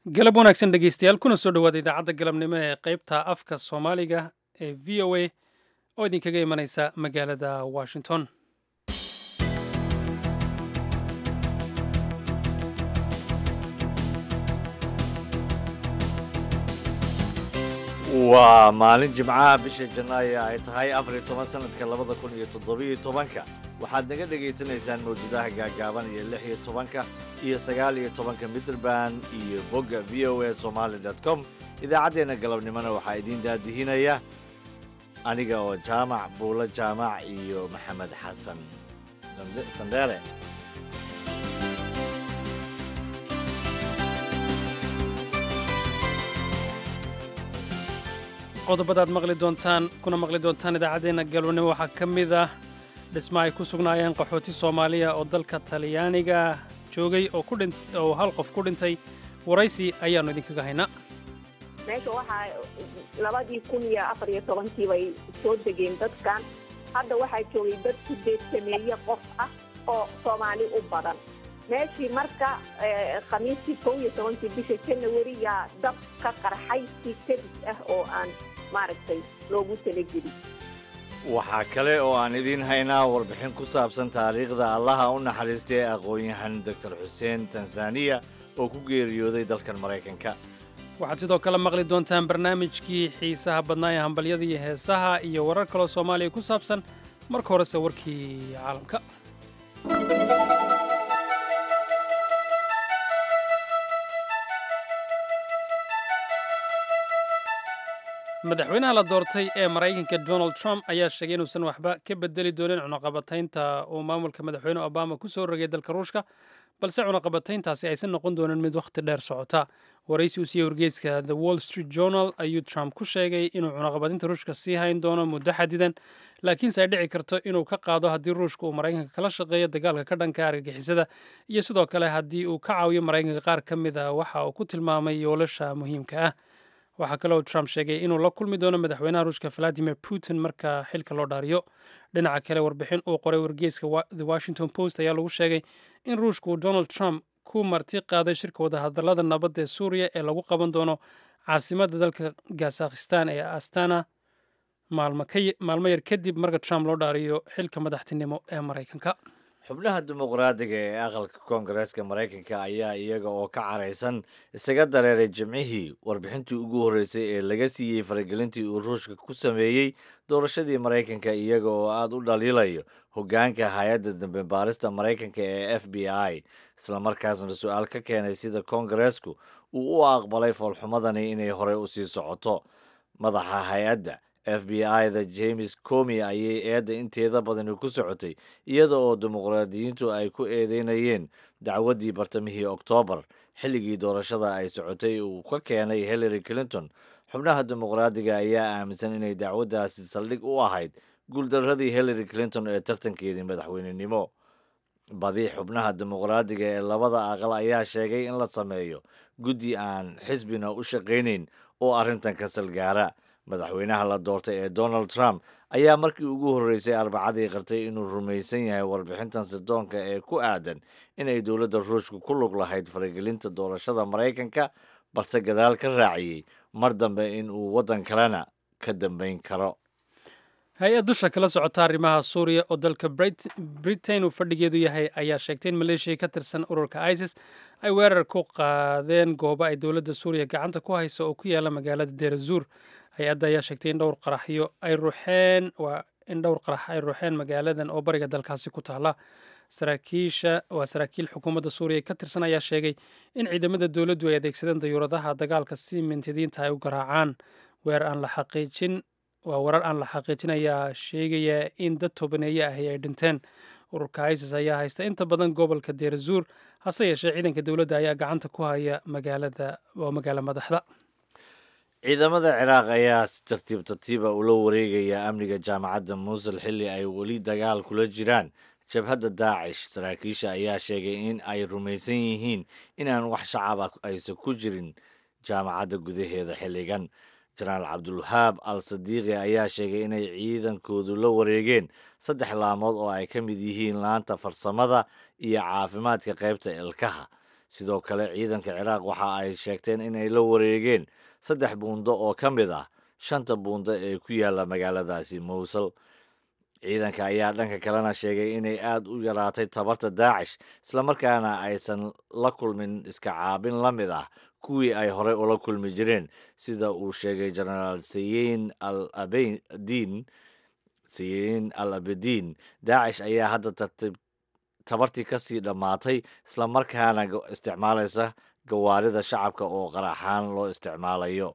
galab wanaagsan dhegeystayaal kuna soo dhowaada idaacadda galabnimo ee qaybta afka soomaaliga ee v o a oo idinkaga imanaysa magaalada washington waa maalin jimcaha bisha janaayo ay tahay afariyo toban sanadka labada kun iyo toddobiyo tobanka waxaad naga dhegaysanaysaan mawjadaha gaagaaban iyo lix iyo tobanka iyo sagaal iyo tobanka mitrband iyo bogga v o a somaali dot com idaacaddeenna galabnimona waxaa idiin daadihinaya aniga oo jaamac buulo jaamac iyo maxamed xasan sandheere qodobadaad maqli doontaan kuna maqli doontaan idaacaddeenna galabnimo waxaa ka mid ah dhisma ay ku sugnaayeen qaxooti soomaaliya oo dalka talyaaniga joogay oo ku dhint oo hal qof ku dhintay waraysi ayaannu idinkaga haynaa meesha waxaa labadii kun iyo afar iyo tobankii bay soo degeen dadkan hadda waxaa joogay dad sideed sameeye qof ah oo soomaali u badan meeshii marka khamiistii kow iyo tobankii bisha janawariyaa dab ka qarxay si kadis ah oo aan maaragtay loogu talagelin waxaa kale oo aan idiin haynaa warbixin ku saabsan taariikhda allaha u naxariistay ee aqoon-yahan doctor xuseen tanzaniya oo ku geeriyooday dalkan maraykanka waxaad sidoo kale maqli doontaan barnaamijkii xiisaha badnaa ee hambalyada iyo heesaha iyo warar kaloo soomaaliya ku saabsan marka horese warkii caalamka madaxweynaha la doortay ee maraykanka donald trump ayaa sheegay inuusan waxba ka bedeli doonin cunaqabataynta uu maamulka madaxweyne obama ku soo rogay dalka ruushka balse cunaqabatayntaasi aysan noqon doonin mid wakhti dheer socota waraysi uu siiyey wargeyska the wall street journal ayuu trump ku sheegay inuu cunaqabataynta ruushka sii hayn doono muddo xadidan laakiinse ay dhici karto inuu ka qaado haddii ruushka uu maraykanka kala shaqeeyo dagaalka ka dhanka argagixisada iyo sidoo kale haddii uu ka caawiyo maraykanka qaar ka mid a waxa uu ku tilmaamay yoolasha muhiimka ah waxaa kaloo trump sheegay inuu la kulmi doono madaxweynaha ruushka valadimir putin marka xilka loo dhaariyo dhinaca kale warbixin uu qoray wargeyska the washington post ayaa lagu sheegay in ruushka uu donald trump ku marti qaaday shirka wadahadalada nabadda ee suuriya ee lagu qaban doono caasimadda dalka kazakhistan ee astana maalmo yar kadib marka trump loo dhaariyo xilka madaxtinimo ee maraykanka xubnaha dimuqraadiga ee aqalka koongareeska maraykanka ayaa iyaga oo ka caraysan isaga dareeray jimcihii warbixintii ugu horreysay ee laga siiyey faragelintii uu ruushka ku sameeyey doorashadii maraykanka iyaga oo aada u dhaliilayo hoggaanka hay-adda dambe baarista maraykanka ee f b i islamarkaasna su-aal ka keenay sida koongareesku uu u aqbalay foolxumadani inay horey u sii socoto madaxa hay-adda f b i da james comi ayay eedda inteeda badani ku socotay iyada oo dimuqraadiyiintu ay ku eedeynayeen dacwaddii bartamihii oktoobar xilligii doorashada ay socotay uu ka keenay hillary clinton xubnaha dimuqraadiga ayaa aaminsan inay dacwaddaasi saldhig u ahayd guuldaradii hillary clinton ee tartankeedii madaxweynenimo badi xubnaha dimuqraadiga ee labada aqal ayaa sheegay in la sameeyo guddi aan xisbina u shaqaynayn oo arrintan ka salgaara madaxweynaha la doortay ee donald trump ayaa markii ugu horreysay arbacadii qartay inuu rumaysan yahay warbixintan sirdoonka ee ku aadan inay dowladda ruushka ku lug lahayd faragelinta doorashada maraykanka balse gadaal ka raaciyey mar dambe in uu waddan kalena ka dambayn karo hay-ad dusha kala socota arrimaha suuriya oo dalka britain uu fadhigeedu yahay ayaa sheegtay in maleeshiya ka tirsan ururka isis ay weerar ku qaadeen goobo ay dowladda suuriya gacanta ku hayso oo ku yaala magaalada deerazuur hay-adda ayaa sheegtay in dhowr qaraxyo ay ruuxeen waa in dhowr qarax ay ruuxeen magaaladan oo bariga dalkaasi ku taala saraakiisha waa saraakiil xukuumadda suuriya ka tirsan ayaa sheegay in ciidamada dowladdu ay adeegsadeen dayuuradaha dagaalka si mintidiinta ay u garaacaan weer aan la xaqiijin waa warar aan la xaqiijin ayaa sheegaya in dad tobaneeye ahi ay dhinteen ururka isis ayaa haysta inta badan gobolka deerazuur hase yeeshee ciidanka dowladda ayaa gacanta ku haya magaalada waa magaalo madaxda ciidamada ciraaq ayaa si tartiib tartiiba ula wareegaya amniga jaamacadda muusul xilli ay weli dagaal kula jiraan jabhadda daacish saraakiisha ayaa sheegay in ay rumaysan yihiin inaan wax shacaba aysan ku jirin jaamacadda gudaheeda xilligan jenaraal cabdulwahaab al sadiiqi ayaa sheegay inay ciidankoodu la wareegeen saddex laamood oo ay ka mid yihiin laanta farsamada iyo caafimaadka qaybta ilkaha sidoo kale ciidanka ciraaq waxa ay sheegteen inay la wareegeen saddex buundo oo ka mid ah shanta buundo ee ku yaala magaaladaasi mowsul ciidanka ayaa dhanka kalena sheegay inay aad u yaraatay tabarta daacish islamarkaana aysan la kulmin iska caabin la mid ah kuwii ay horey ula kulmi jireen sida uu sheegay jenaraal sayin al abdiin sayin al abediin daacish ayaa hadda tartiib tabartii kasii dhammaatay islamarkaana isticmaalaysa gawaarida shacabka oo qaraxaan loo isticmaalayo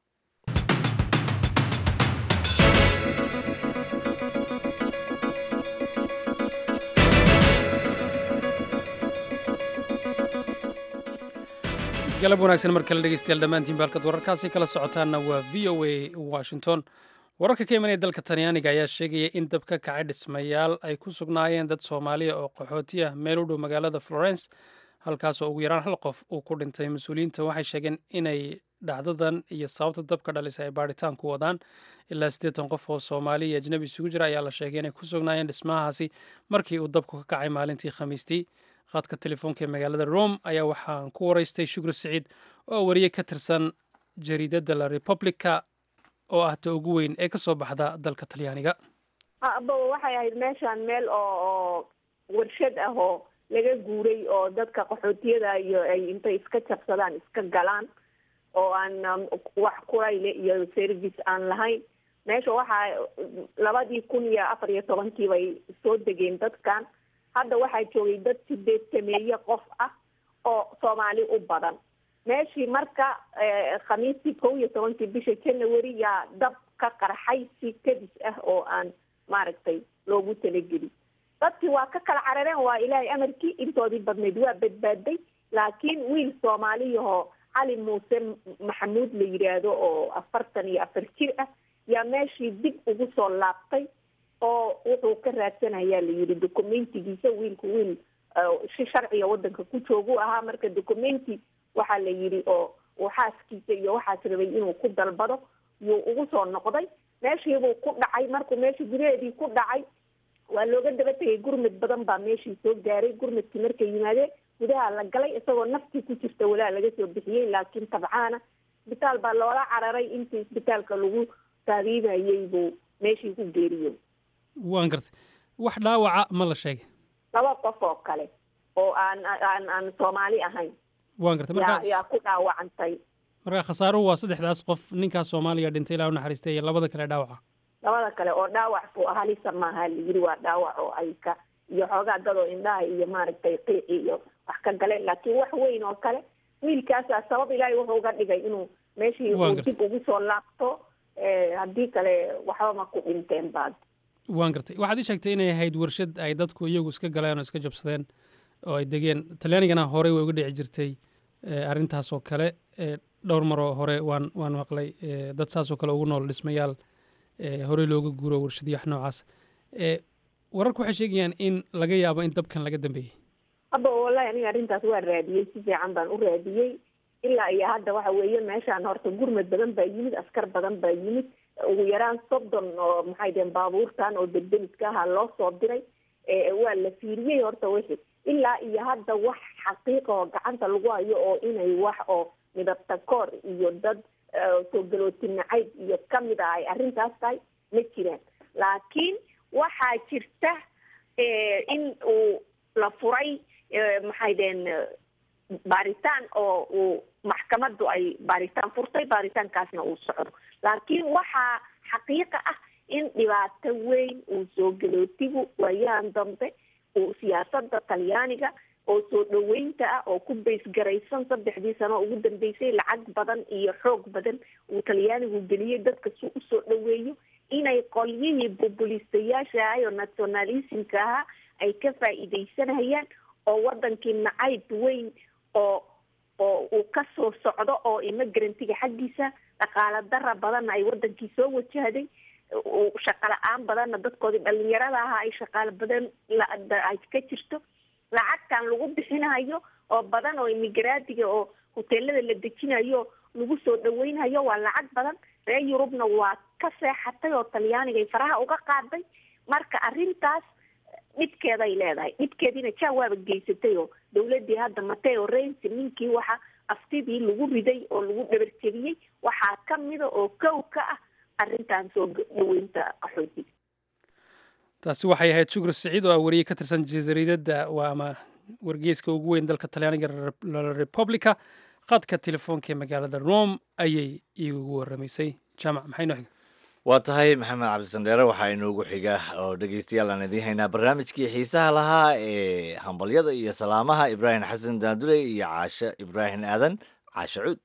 galab wanaagsan mar kale dhegeystayaal dhammaantiin baalkad wararkaasi kala socotaanna waa v o a washington wararka ka imanaya dalka talyaaniga ayaa sheegaya in dab ka kacay dhismayaal ay ku sugnaayeen dad soomaaliya oo qaxooti ah meel u dhow magaalada florence halkaasoo ugu yaraan hal qof uu ku dhintay mas-uuliyiinta waxay sheegeen inay dhacdadan iyo sababta dabka dhalisay ay baadhitaan ku wadaan ilaa siddeetan qof oo soomaali iyo ajnabi isugu jira ayaa la sheegay inay ku sugnaayeen dhismahaasi markii uu dabku ka kacay maalintii khamiistii qaadka telefoonka ee magaalada rome ayaa waxaan ku waraystay shukri siciid oo wariye ka tirsan jariidadda la republica oo ah ta ugu weyn ee kasoo baxda dalka talyaaniga aba waxay ahayd meeshaan meel oo oo warshad ah oo laga guuray oo dadka qaxootiyada iyo ay intay iska jabsadaan iska galaan oo aan wax kurayle iyo service aan lahayn meesha waxaa labadii kun iyo afar iyo tobankii bay soo degeen dadkan hadda waxaa joogay dad sideed sameeye qof ah oo soomaali u badan meeshii marka khamiistii kow iyo tobankii bisha january yaa dab ka qarxay si kadis ah oo aan maaragtay loogu talagelin dadkii waa ka kala carareen waa ilaahay amarkii intoodii badnayd waa badbaaday laakiin wiil soomaaliyahoo cali muuse maxamuud la yidhaahdo oo afartan iyo afar jir ah yaa meeshii dib ugu soo laabtay oo wuxuu ka raadsanayaa la yidhi documentigiisa wiilku wiil si sharciga wadanka ku joogu ahaa marka documenti waxaa la yidhi oo uu xaaskiisa iyo waxaas rabay inuu ku dalbado yuu ugu soo noqday meeshiibuu ku dhacay markuu meeshii gudaheedii ku dhacay waa looga daba tegay gurmad badan baa meeshii soo gaaray gurmadkii markay yimaadeen gudaha la galay isagoo naftii ku jirta walaa laga soo bixiyey laakiin tabcaana isbitaal baa loola cararay intii isbitaalka lagu taabiibayey buu meeshii ku geeriyo waan gartay wax dhaawaca ma la sheegay laba qof oo kale oo aan aan aan soomaali ahayn waan gartay yaa markaas yaa ku dhaawacantay marka khasaaruhu waa saddexdaas qof ninkaas soomaaliya dhintay ilaa u naxariistay iyo labada kale dhaawaca labada kale oo dhaawac buu ahaa lisa maaha la yiri waa dhaawac oo ay ka iyo xoogaa dadoo indhaha iyo maaragtay qiici iyo wax ka galeen laakiin wax weyn oo kale wiilkaasaa sabab ilaahay wuxuu uga dhigay inuu meeshii Waan uu gartay. dib ugu soo laabto eh, haddii kale waxba ma ku dhinteen baad waan gartay waxaad ii sheegtay inay ahayd warshad ay dadku iyagu iska galeen oo iska jabsadeen oo ay degeen talyaanigana horey way uga dhici jirtay eh, arrintaas oo kale eh, dhowr maroo hore waan waan maqlay eh, dad saasoo kale ugu nool dhismayaal eh, horey looga guuro warshadyo wax noocaas eh, wararku waxay sheegayaan in laga yaabo in dabkan laga dambeeyey hadda wallahi aniga arrintaas waa raadiyey si fiican baan u raadiyey ilaa iyo hadda waxa weeye meeshaan horta gurmad badan baa yimid askar badan baa yimid ugu yaraan soddon oo maxay deen baabuurtan oo debdemiska ahaa loo soo diray ee waa la fiiriyey horta wixii ilaa iyo hadda wax xaqiiqa oo gacanta lagu hayo oo inay wax oo midabta koor iyo dad eh, soo galooti nacayb iyo kamid ah ay arrintaas tahay ma jiraan laakiin waxaa jirta eh, in uu la furay eh, maxay deen eh, baaritaan oo uu maxkamaddu ay baaritaan furtay baaritaankaasna uu socdo laakiin waxaa xaqiiqa ah in dhibaato weyn uu soo galootigu waayahan dambe uu siyaasada talyaaniga oo soo dhaweynta ah oo ku baysgaraysan saddexdii sano ugu dambeysay lacag badan iyo xoog badan uu talyaanigu geliyey dadka si usoo dhaweeyo inay qolyihii populistayaasha ahay oo nationalismka ahaa ay ka faa'iidaysanayaan oo wadankii nacayb weyn oo oo uu ka soo socdo oo immigrantga xaggiisa dhaqaala dara badanna ay wadankii soo wajahday uu shaqo la-aan badanna dadkoodii dhalinyarada ahaa ay shaqaalo badan la- da- ay ka jirto lacagtan lagu bixinayo oo badan oo immigraatiga oo hoteelada la dejinayo lagu soo dhaweynhayo waa lacag badan reer yurubna waa ka seexatay oo talyaanigay faraha uga qaaday marka arrintaas dhibkeeday leedahay dhibkeediina jaa waaba geysatay oo dawladii hadda mateo rensi ninkii waxa aftidii lagu riday oo lagu dhabarjebiyey waxaa kamida oo kow ka ah arrintan soo dhaweynta qaxootiga taasi waxay ahayd shukri siciid oo ah wariye ka tirsan jasiiradda waa ama wargeyska ugu weyn dalka talyaaniga la republica khadka telefoonka ee magaalada rome ayay iigu waramaysay jaamac maxay noo xiga waa tahay maxamed cabdisandheere waxaa inoogu xiga oo dhegeystayaal aan idiin haynaa barnaamijkii xiisaha lahaa ee hambalyada iyo salaamaha ibraahim xasan daandure iyo caashe ibraahim aadan caashe cuud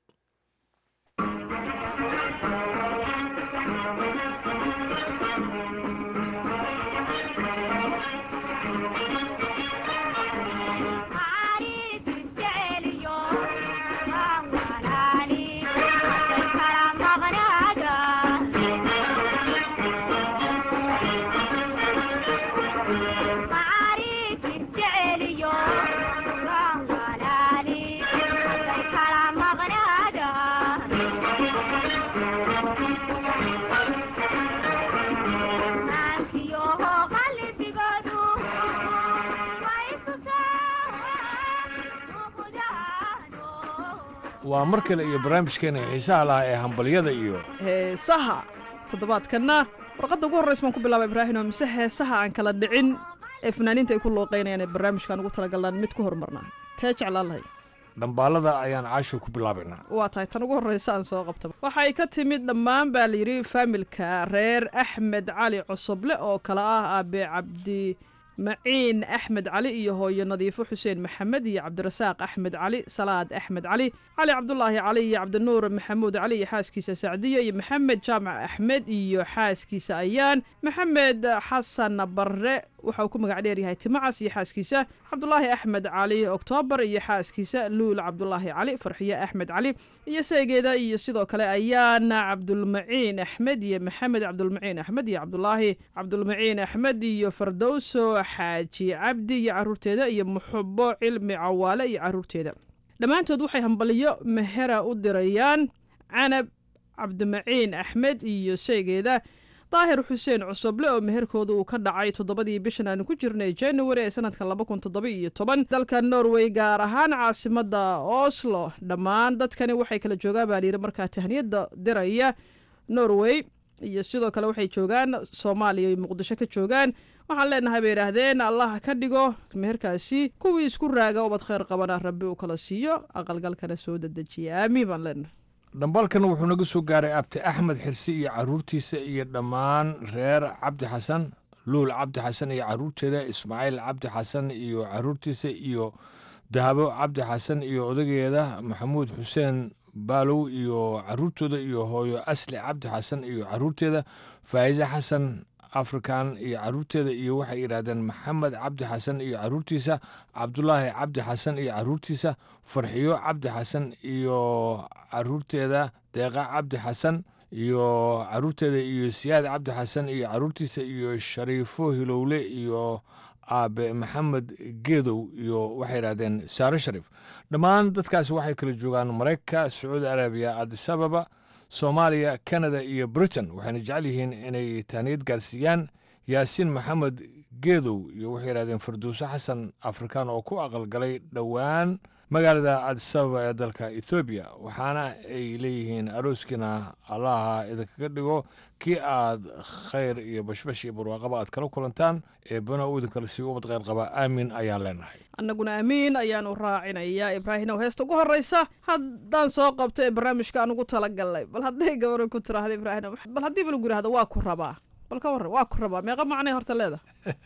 waa mar kale iyo barnaamijkeena xiisaha lahaa ee hambalyada iyo heesaha toddobaadkanna warqadda ugu horraysa baan ku bilaaba ibraahimo mise heesaha aan kala dhicin ee fanaaniinta ay ku looqaynayaan ee barnaamijkaan ugu talagalnaan mid ku horumarnaa tee jeclaan lahay dhambaalada ayaan caasho ku bilaabaynaa waa tahay tan ugu horraysa aan soo qabta waxay ka timid dhammaan baa layidhi faamilka reer axmed cali cosoble oo kale ah aabe cabdi maciin axmed cali iyo hooyo nadiifo xuseen maxamed iyo cabdirasaaq axmed cali salaad axmed cali cali cabdulaahi cali iyo cabdinuur maxamuud cali iyo xaaskiisa sacdiya iyo maxamed jaamac axmed iyo xaaskiisa ayaan maxamed xasan barre waxa uu ku magac dheeryahay timacas iyo xaaskiisa cabdulaahi axmed cali oktoobar iyo xaaskiisa luul cabdulaahi cali farxiye axmed cali iyo seegeeda iyo sidoo kale ayaana cabdulmaciin axmed iyo maxamed cabdulmaciin axmed iyo cabdulaahi cabdulmaciin axmed iyo fardowso xaaji cabdi iyo caruurteeda iyo muxubo cilmi cawaale iyo caruurteeda dhammaantood waxay hambaliyo mehera u dirayaan canab cabdimaciin axmed iyo seegeeda daahir xuseen cusuble oo meherkooda uu ka dhacay toddobadii bishan aanu ku jirnay january ee sanadka laba kun toddoba iyo toban dalka norway gaar ahaan caasimada oslo dhammaan dadkani waxay kala joogaan baa layidhi markaa tahniyada diraya norway iyo sidoo kale waxay joogaan soomaaliya iyo muqdisho ka joogaan waxaan leenahay bay idhaahdeen allah ka dhigo meherkaasi kuwii isku raaga ubad kheyr qabana rabbi uu kala siiyo aqalgalkana soo dedejiya aamiin baan leenahay dhambaalkan wuxuu naga soo gaaray abti axmed xirsi iyo caruurtiisa iyo dhammaan reer cabdi xasan luul cabdi xasan iyo caruurteeda ismaaciil cabdi xasan iyo caruurtiisa iyo dahabo cabdi xasan iyo odageeda maxamuud xuseen baalow iyo caruurtooda iyo hooyo asli cabdi xasan iyo caruurteeda faa'iise xasan african iyo caruurteeda iyo waxay yidhaahdeen maxamed cabdi xasan iyo caruurtiisa cabdulaahi cabdi xasan iyo caruurtiisa farxiyo cabdi xasan iyo caruurteeda deeqa cabdi xasan iyo caruurteeda iyo siyaad cabdi xasan iyo caruurtiisa iyo shariifo hilowle iyo aabe maxamed geedow iyo waxay yidhahdeen saare shariif dhammaan dadkaasi waxay kala joogaan maraykanka sacuudi arabiya adisababa soomaaliya canada iyo britain waxayna jecel yihiin inay taaniyad gaarsiiyaan yaasiin maxamed geedow iyo waxay yidhahdeen farduuso xasan afrikaan oo ku aqalgalay dhowaan magaalada adisababa ee dalka ethoobiya waxaana ay leeyihiin arooskiina allaha idinkaga dhigo kii aad khayr iyo bashbash iyo barwaaqaba aad kala kulantaan ee bana uu idinkala sii ubad kheyr qabaa aamin ayaan leenahay annaguna amiin ayaanu raacinayaa ibraahimow heesta ugu horreysa haddaan soo qabto ee barnaamijka aan ugu talagalnay bal hadday gabaro ku tiraahda ibraahim bal haddii ba lagu yidhahdo waa ku rabaa bal ka warran waa ku rabaa meeqa macnay horta leeda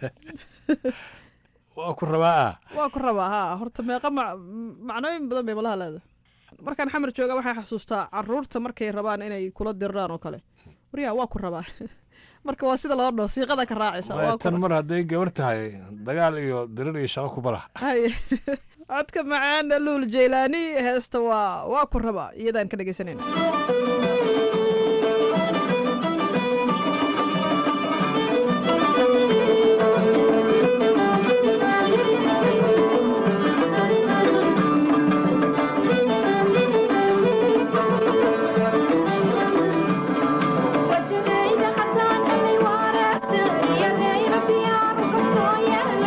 waa ku rabaa ah waa ku rabaa haa horta meeqa ma macnooyin badan bay malaha leeda markaan xamar jooga waxaan xasuustaa caruurta markay rabaan inay kula dirraan oo kale waryaa waa ku rabaa marka waa sida loo dhaho siiqada ka raacaysa waa ku tan mar hadday gabar tahay dagaal iyo dirir iyo shaqo kubala hay codka macaan luul jeylaani heesta waa waa ku rabaa iyadaan ka dhegeysanayna وجديد حسن اللي ورث يا غير بيار قصو يا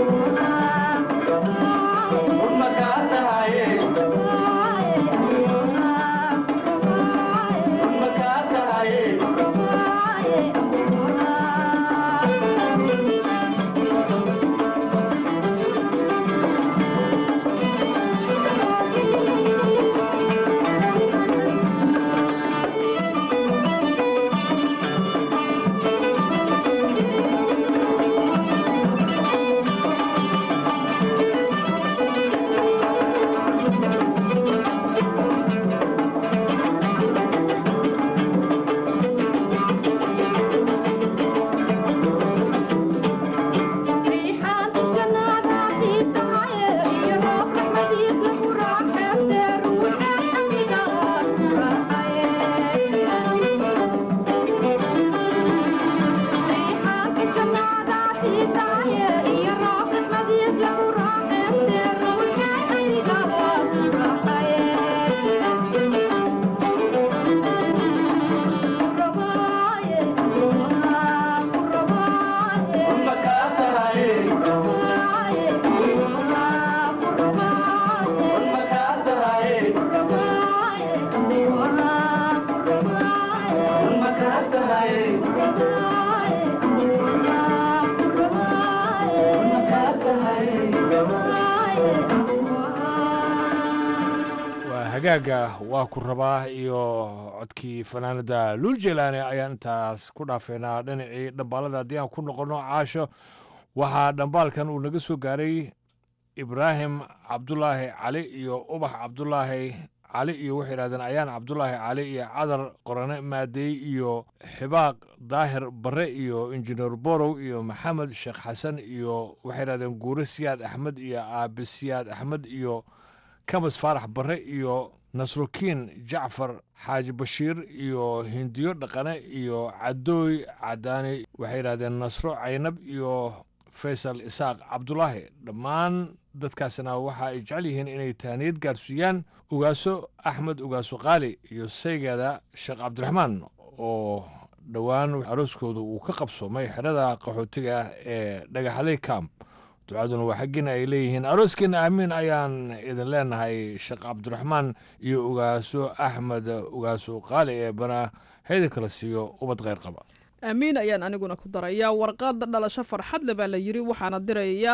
hagaaga waa ku rabaa iyo codkii fanaanada luul jelaane ayaan intaas ku dhaafeynaa dhinacii dhambaalada haddii aan ku noqonno caasho waxaa dhambaalkan uu naga soo gaaray ibraahim cabdulaahi cali iyo ubax cabdulaahi cali iyo waxay yidhahdeen ayaan cabdulaahi cali iyo cadar qorane maadeey iyo xibaaq daahir barre iyo injineer borow iyo maxamed sheekh xasan iyo waxay yidhahdeen guure siyaad axmed iyo aabe siyaad axmed iyo kamas faarax barre iyo nasrukiin jacfar xaaji bashiir iyo hindiyo dhaqane iyo cadooy cadaani waxay yidhahdeen nasro caynab iyo faysal isaaq cabdulaahi dhammaan dadkaasina waxa ay jecel yihiin inay taaniyad gaarsiiyaan ugaaso axmed ugaaso qaali iyo saygeeda sheekh cabdiraxmaan oo dhowaan arooskooda uu ka qabsoomay xerada qaxootiga ah ee dhagaxley camp ducaduna waa xaggiina ay leeyihiin arooskiina aamiin ayaan idin leenahay sheekh cabdiraxmaan iyo ugaaso axmed ugaaso qaali ee bana hayda kala siiyo ubad kheyr qaba aamiin ayaan aniguna ku darayaa warqadda dhalasho farxad le baa la yidhi waxaana dirayaa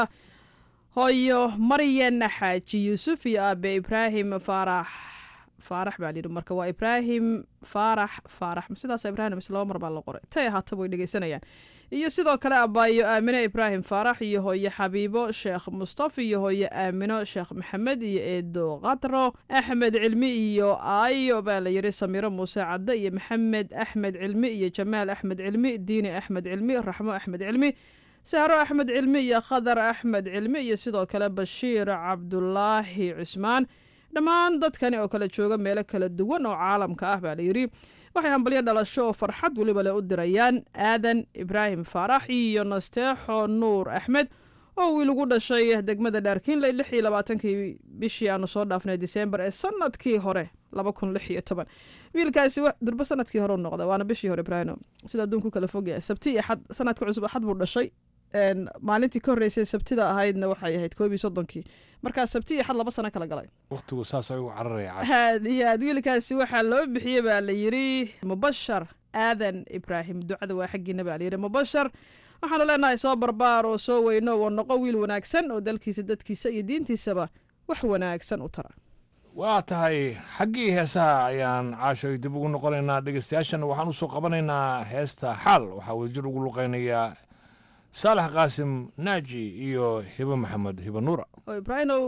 hooyo maryan xaaji yuusuf iyo aabe ibraahim faarax faarax baa layidhi marka waa ibraahim faarax faarax sidaas ibraahim mise laba mar baa la qoray tay ahaataba way dhegeysanayaan iyo sidoo kale abaayo aamine ibraahim faarax iyo hooye xabiibo sheekh mustafa iyo hooye aamino sheekh maxamed iyo eedo qadro axmed cilmi iyo aayo baa la yidhi samiiro muuse cadde iyo maxamed axmed cilmi iyo jamaal axmed cilmi diini axmed cilmi raxmo axmed cilmi sahro axmed cilmi iyo khadar axmed cilmi iyo sidoo kale bashiir cabdulaahi cusmaan dhammaan dadkani oo kala jooga meelo kala duwan oo caalamka ah baa layidhi waxay hambalyo dhalasho oo farxad weliba le u dirayaan aadan ibraahim faarax iyo nasteexo nuur axmed oo wiil ugu dhashay degmada dhaarkiinley lix iyo labaatankii bishii aanu soo dhaafnay diseembar ee sanadkii hore laba kun lix iyo toban wiilkaasi durbo sanadkii hore u noqda waana bishii hore ibraahim sida adduunku kala fogyahay sabti iyo xad sanadka cusub axad buu dhashay maalintii ka horreysay sabtida ahaydna waxay ahayd koob iyo soddonkii markaa sabti iyo xad laba sano kala galay wakhtigu saas ayuu cararaya aad iyo aad wiilkaasi waxaa loo bixiyey baa la yidhi mubashar aadan ibraahim ducada waa xaggiina baa layidhi mubashar waxaanu leenahay soo barbaar oo soo weyno oo noqo wiil wanaagsan oo dalkiisa dadkiisa iyo diintiisaba wax wanaagsan u tara waa tahay xaggii heesaha ayaan caashoy dib ugu noqonaynaa dhegeystayaashana waxaan usoo qabanaynaa heesta xaal waxaa wadajir ugu luqaynayaa saalax qaasim naaji iyo hibo maxamed hibo nuura oo ibraahimow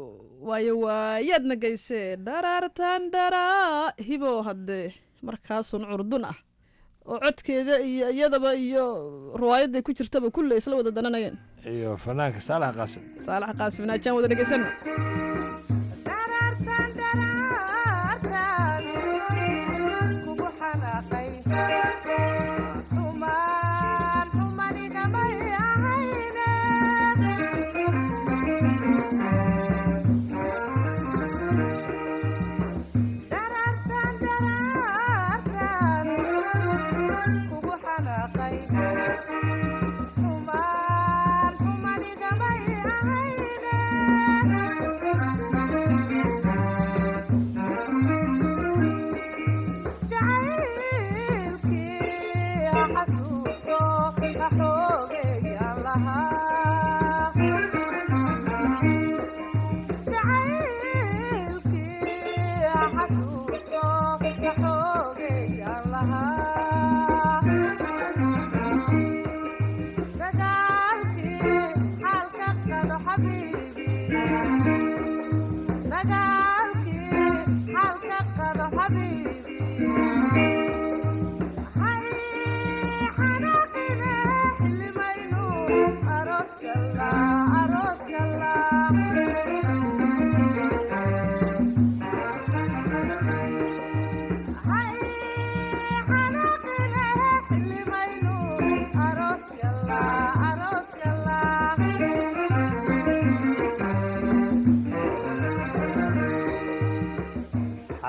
waayo waayaadna geysee dharaartan dharaa hibo haddee markaasun curdun ah oo codkeeda iyo iyadaba iyo riwaayadday ku jirtaba kulle isla wada dananayeen iyo fanaanka saalax qaasim saalax qaasim naajaan wada dhegeysano Kugu xanaaqay, xumaan xumanigamay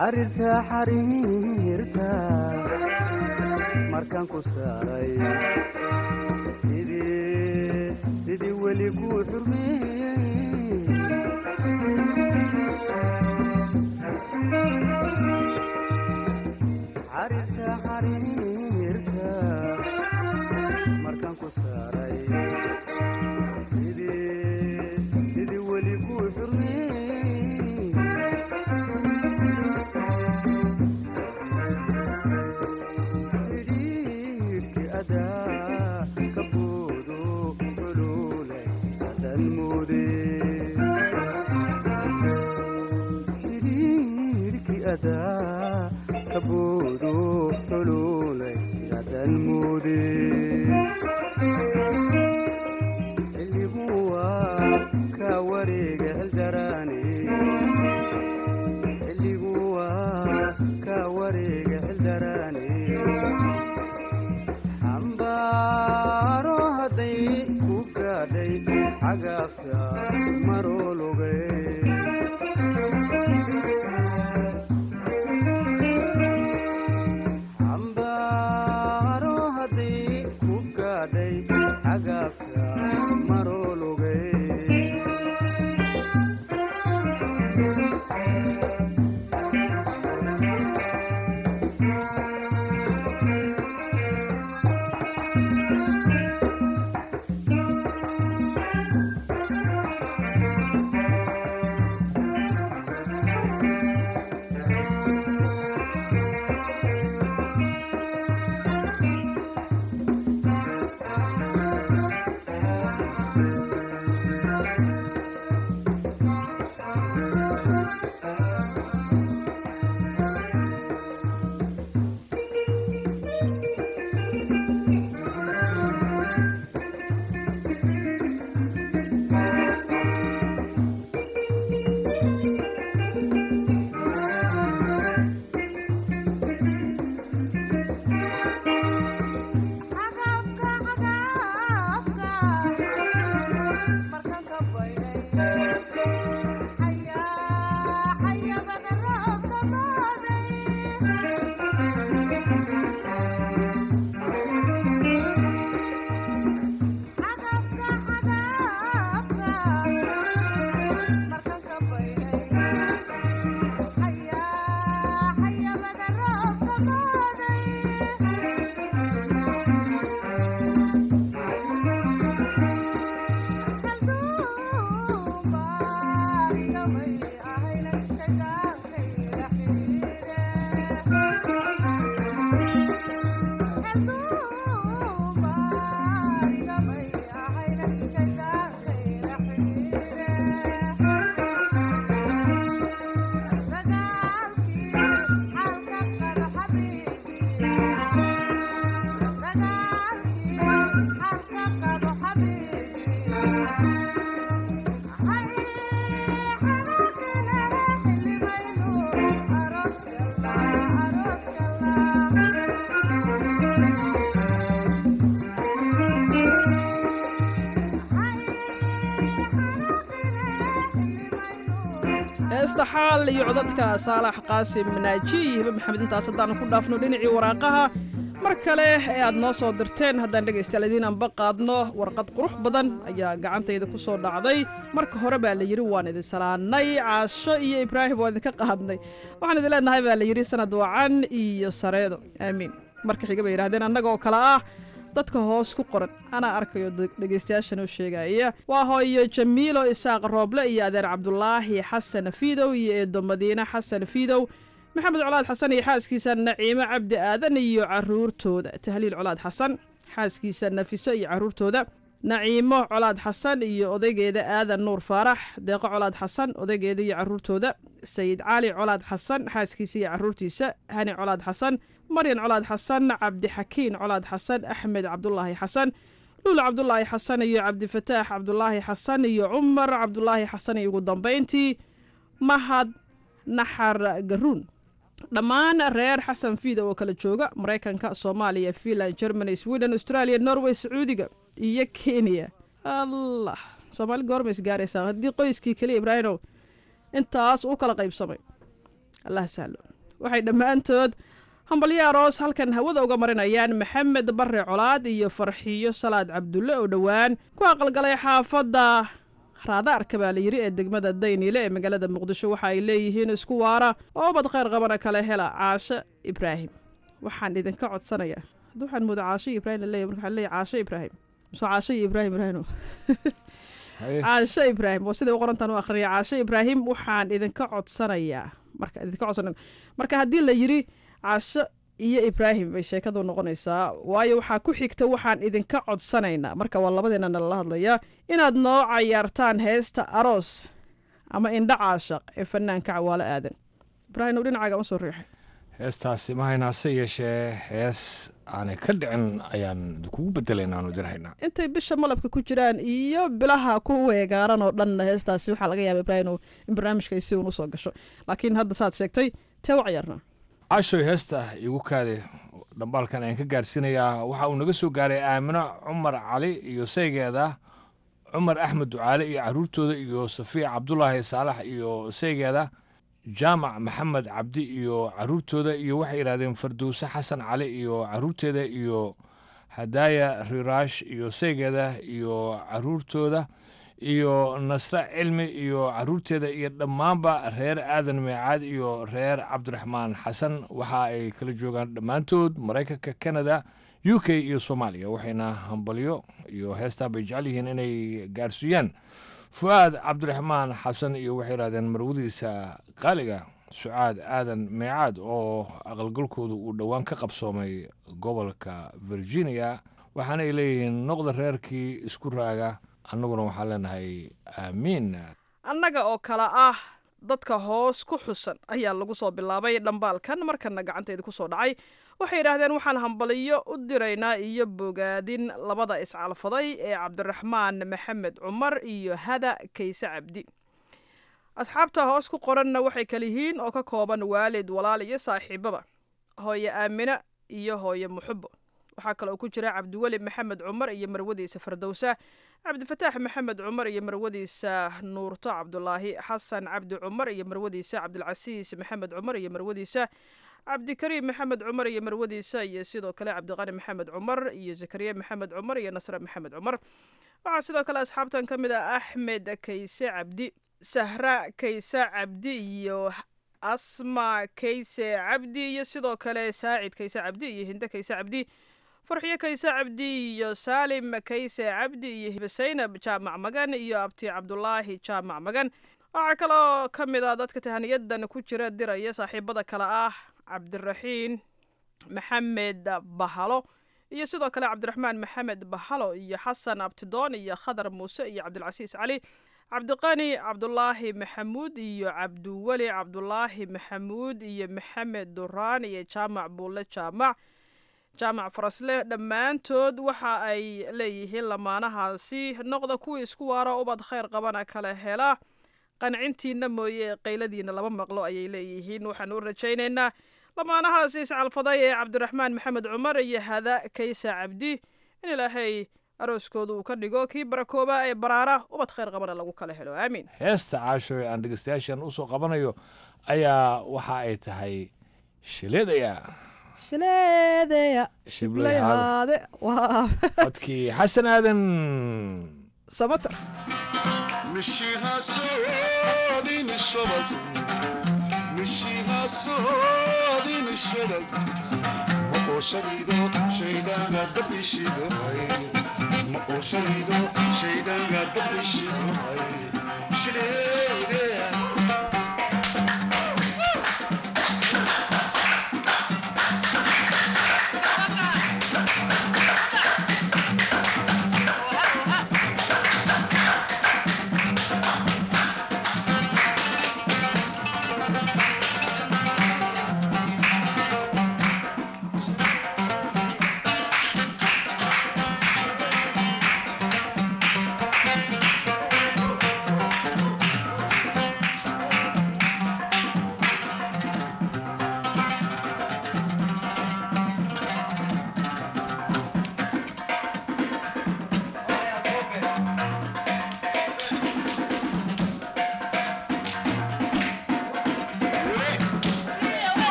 xariirta xariirta markaan ku saaray sidii sidii weli ku xurmeeyey xariirta xariirta markaan ku saaray sidii sidii weli ku xurmeeyey xidhiidhkii adaa ka boodo xuluulays adan moode xidhiidhkii adaa ka boodo xuluulays adan moode xilliguu waa ka wareega xildaraane xilliguu waa ka wareega xildaraane xambaaro hadday ku gaadhay xagaafta maroologay xambaaro hadday ku gaadhay xagaafta maroologay heesta xaal iyo codadka saalax qaasim naaji iyo hibe maxamed intaas haddaanu ku dhaafno dhinacii waraaqaha mar kale ee aad noo soo dirteen haddaan dhegaystayaal idiin anba qaadno warqad qurux badan ayaa gacantayda ku soo dhacday marka hore baa la yidhi waan idin salaannay caasho iyo ibraahim waan idinka qaadnay waxaan idin leenahay baa la yidhi sanad wacan iyo sareedo aamiin marka xiga bay yidhahdeen annaga oo kale ah dadka hoos ku qoran anaa arkayo dhegaystayaashan oo sheegaya waa hooyo jamiilo isaaq rooble iyo adeer cabdulaahi xasan fiidow iyo eedo madiine xasan fiidow maxamed colaad xasan iyo xaaskiisa naciimo cabdi aadan iyo caruurtooda tahliil colaad xasan xaaskiisa nafiso iyo caruurtooda naciimo colaad xasan iyo odaygeeda aadan nuur faarax deeqo colaad xasan odaygeeda iyo caruurtooda sayid cali colaad xasan xaaskiisa iyo caruurtiisa hani colaad xasan maryan colaad xasan cabdixakiin colaad xasan axmed cabdulaahi xasan luula cabdulaahi xasan iyo cabdifataax cabdulaahi xasan iyo cumar cabdulaahi xasan iyo ugu dambayntii mahad naxar garuun dhammaan reer xasan fiida oo kala jooga maraykanka soomaaliya finland germany sweden australia norway sacuudiga iyo kenya allah soomaali goormays gaaraysaa haddii qoyskii keliya ibraahimow intaas u kala qaybsamay allah sahlo waxay dhammaantood hambalyo aroos halkan hawada uga marinayaan maxamed bare colaad iyo farxiyo salaad cabdulle oo dhowaan ku aqalgalay xaafadda raadaarka baa layidhi ee degmada dayniile ee magaalada muqdisho waxa ay leeyihiin isku waara oo ubad khayr qabana kale hela caashe ibraahim waxaan idinka codsanayaa hadda waxaan mooda caashe iyo ibraahim laleeyahy marka waxaa leeyahy caashe ibraahim mise caashe iyo ibraahim ibraahim caashe ibraahim oo siday u qorantaan u akhriya caashe ibraahim waxaan idinka codsanayaa marka idinka codsanayna marka haddii la yidhi caasho iyo ibraahim bay sheekadu noqonaysaa waayo waxaa ku xigta waxaan idinka codsanaynaa marka waa labadeena nalala hadlayaa inaad noo cayaartaan heesta aroos ama indha caashaq ee fanaanka cawaalo aadan ibraahim ow dhinacaaga ma soo riixay heestaasi mahayna hase yeeshee hees aanay ka dhicin ayaan kugu bedelayn aanu dirhaynaa intay bisha malabka ku jiraan iyo bilaha ku weegaaran oo dhanna heestaasi waxaa laga yaaba ibraahim ow in barnaamijka ay si uun usoo gasho laakiin hadda saad sheegtay tee u cayaarnaa cashoy heesta igu kaade dhambaalkan ayaan ka gaarsiinayaa waxa uu naga soo gaaray aamino cumar cali iyo saygeeda cumar axmed ducaale iyo caruurtooda iyo safiya cabdulaahi saalax iyo saygeeda jaamac maxamed cabdi iyo caruurtooda iyo waxay yidhahdeen fardowse xasan cali iyo caruurteeda iyo hadaaya riraash iyo saygeeda iyo caruurtooda iyo nasre cilmi iyo caruurteeda iyo dhammaanba reer aadan meecaad iyo reer cabdiraxmaan xasan waxa ay kala joogaan dhammaantood maraykanka canada u k iyo soomaaliya waxayna hambalyo iyo heestaa bay jecel yihiin inay gaarsiiyaan fu-aad cabdiraxmaan xasan iyo waxay yidhahdeen marwadiisa qaaliga sucaad aadan meecaad oo aqalgalkoodu uu dhowaan ka qabsoomay gobolka virginia waxaana ay leeyihiin noqda reerkii isku raaga annaguna waxaan leenahay aamiin annaga oo kale ah dadka hoos ku xusan ayaa lagu soo bilaabay dhambaalkan markana gacantayda ku soo dhacay waxay yidhaahdeen waxaan hambaliyo u diraynaa iyo bogaadin labada iscalfaday ee cabdiraxmaan maxamed cumar iyo hada kayse cabdi asxaabta hoos ku qoranna waxay kala yihiin oo ka kooban waalid walaal iyo saaxiibaba hooye aamine iyo hooye muxubo waxaa kale oo ku jira cabdiweli maxamed cumar iyo marwadiisa fardowsa cabdifataax maxamed cumar iyo marwadiisa nuurto cabdulaahi xasan cabdi cumar iyo marwadiisa cabdilcasiis maxamed cumar iyo marwadiisa cabdikariim maxamed cumar iyo marwadiisa iyo sidoo kale cabdiqani maxamed cumar iyo zakariya maxamed cumar iyo nasre maxamed cumar waxaa sidoo kale asxaabtan ka mid ah axmed kayse cabdi sahra kayse cabdi iyo asma kayse cabdi iyo sidoo kale saacid kayse cabdi iyo hinde kayse cabdi farxiyo kayse cabdi iyo saalim kayse cabdi iyo hibasaynab jaamac magan iyo abti cabdulaahi jaamac magan waxaa kaloo ka mid ah dadka tahaniyadan ku jira diraya saaxiibada kale ah cabdiraxiin maxamed bahalo iyo sidoo kale cabdiraxmaan maxamed bahalo iyo xasan abtidoon iyo khadar muuse iyo cabdilcasiis cali cabdiqani cabdulaahi maxamuud iyo cabdiweli cabdulaahi maxamuud iyo maxamed duraan iyo jaamac buulle jaamac jaamac farasle dhammaantood waxa ay leeyihiin lamaanahaasi noqda kuwii isku waara ubad khayr qabana kala hela qancintiina mooye qayladiina lama maqlo ayay leeyihiin waxaan u rajaynaynaa lamaanahaasi iscalfaday ee cabdiraxmaan maxamed cumar iyo hada kaysa cabdi in ilaahay arooskooda uu ka dhigo kii barakooba ee baraara ubad khayr qabana lagu kala helo aamiin heesta caasho ee aan dhegeystayaashan usoo qabanayo ayaa waxa ay tahay shileedaya shileedeya shiblayhaade waa codkii xasan aadan samata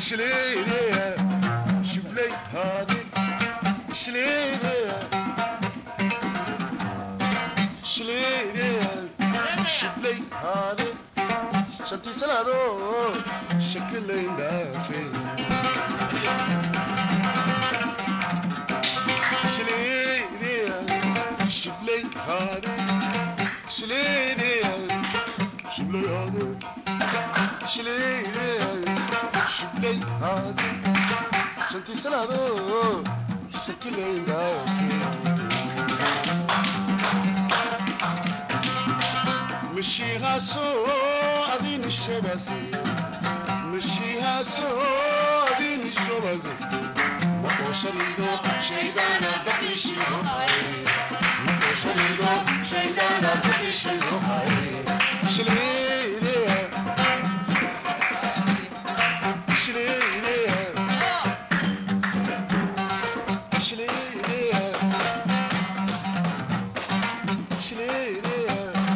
شليلي شبلي هادي شليلي شليلي شبلي هادي شنتي سلادو شكلين دافي شليلي شبلي هادي شليلي شبلي هادي شليلي شبلي هادي شنتي سلادو شكلين دافي مشيها سو أدين الشباسي مشيها سو أدين الشباسي ما شريدو شيدانا بقيشيدو ما شريدو شيدانا بقيشيدو شليلي شليلي شليلي شليلي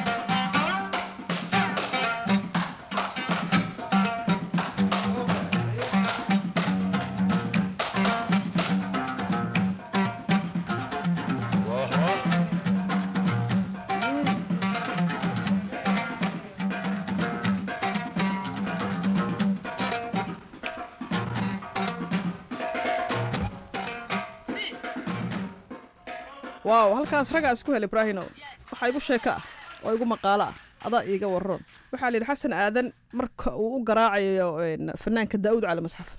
waaw halkaas raggaas ku hel ibraahino waxaa igu sheeko ah oo igu maqaalo ah adaa iiga waroon waxaa layidhi xasan aadan marka uu u garaacayo een, fanaanka daa'uud cali masxaf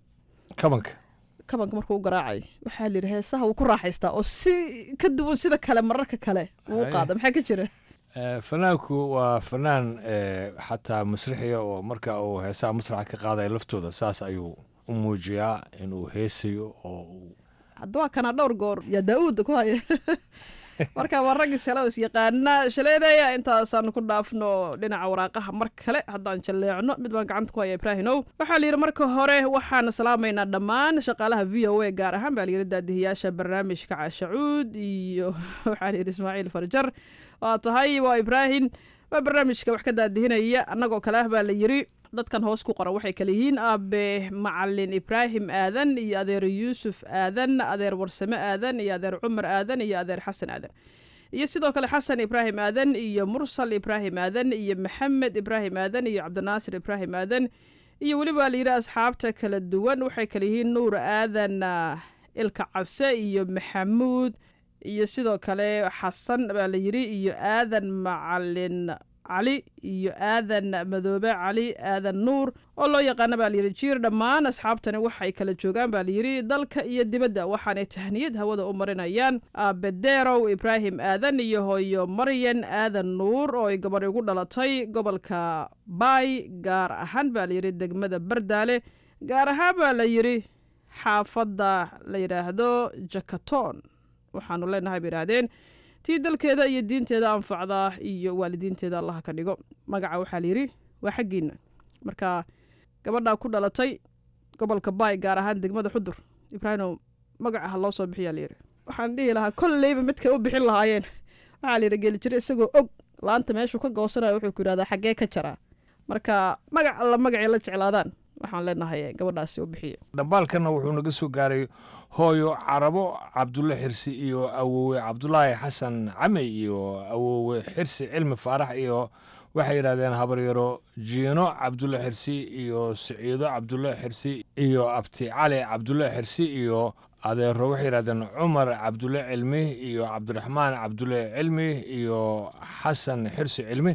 kabanka kabanka markuu u garaacayo waxaa layidhi heesaha wuu ku raaxaystaa oo si ka duwan sida kale mararka kale uu u Haye. qaada maxaa ka jira Eh, fanaanku waa fanaan eh, xataa masrixiya oo marka uu heesaha masraxa ka qaadaya laftooda saas ayuu u muujiyaa inuu heesayo oo uu hadda waa kana dhowr goor yaa daa'uudda ku haya marka waa raggii sale oo isyaqaana shaleedaya intaasaan ku dhaafno dhinaca waraaqaha mar kale haddaan jalleecno mid baan gacanta ku haya ibraahimow waxaa layidhi marka hore waxaan salaamaynaa dhammaan shaqaalaha v o a gaar ahaan baa layidhi daadihiyaasha barnaamijka cashacuud iyo waxaa layidhi ismaaciil farjar waa tahay waa ibraahim waa barnaamijka wax ka daadihinaya annagoo kale ah baa la yidhi dadkan hoos ku qoran waxay kale yihiin aabe macalin ibraahim aadan iyo adeer yuusuf aadan adeer warsame aadan iyo adeer cumar aadan iyo adeer xasan aadan iyo sidoo kale xasan ibraahim aadan iyo mursal ibraahim aadan iyo maxamed ibraahim aadan iyo cabdinaasir ibraahim aadan iyo weliba la yidhi asxaabta kala duwan waxay kale yihiin nuur aadan ah, ilka case iyo maxamuud iyo sidoo kale xasan baa la yidhi iyo aadan macalin cali iyo aadan madoobe cali aadan nuur oo loo yaqaana baa layidhi jiir dhammaan asxaabtani waxay kala joogaan baa layidhi dalka iyo dibadda waxaanay tahniyad hawada u marinayaan aabedeerow ibraahim aadan iyo hooyo maryan aadan nuur oo ay gabadh ugu dhalatay gobolka baay gaar ahaan baa layidhi degmada bardaale gaar ahaan baa la yidhi xaafadda la yidhaahdo jakaton waxaanu leenahay bay yidhaahdeen tii dalkeeda iyo diinteeda anfacda iyo waalidiinteeda allaha ka dhigo magaca waxaa layidhi waa xaggiina marka gabadhaa ku dhalatay gobolka baay gaar ahaan degmada xudur ibraahimow magaca ha loo soo bixiyaa layidhi waxaan dhihi lahaa kolleyba midkay u bixin lahaayeen waxaa layidhi geli jira isagoo og laanta meeshuu ka goosanayo wuxuu ku yidhahdaa xaggee ka jaraa marka magac alla magacay la jeclaadaan waxaan leenahay gabadhaasi u bixiya dhambaalkanna wuxuu naga soo gaaray hooyo carabo cabdulle xirsi iyo awowe cabdulaahi xasan came iyo awowe xirsi cilmi faarax iyo waxay yidhahdeen habaryaro jiino cabdulle xirsi iyo siciido cabdulle xirsi iyo abti cali cabdulle xirsi iyo adeero waxay yidhahdeen cumar cabdulle cilmi iyo cabdiraxmaan cabdulle cilmi iyo xasan xirsi cilmi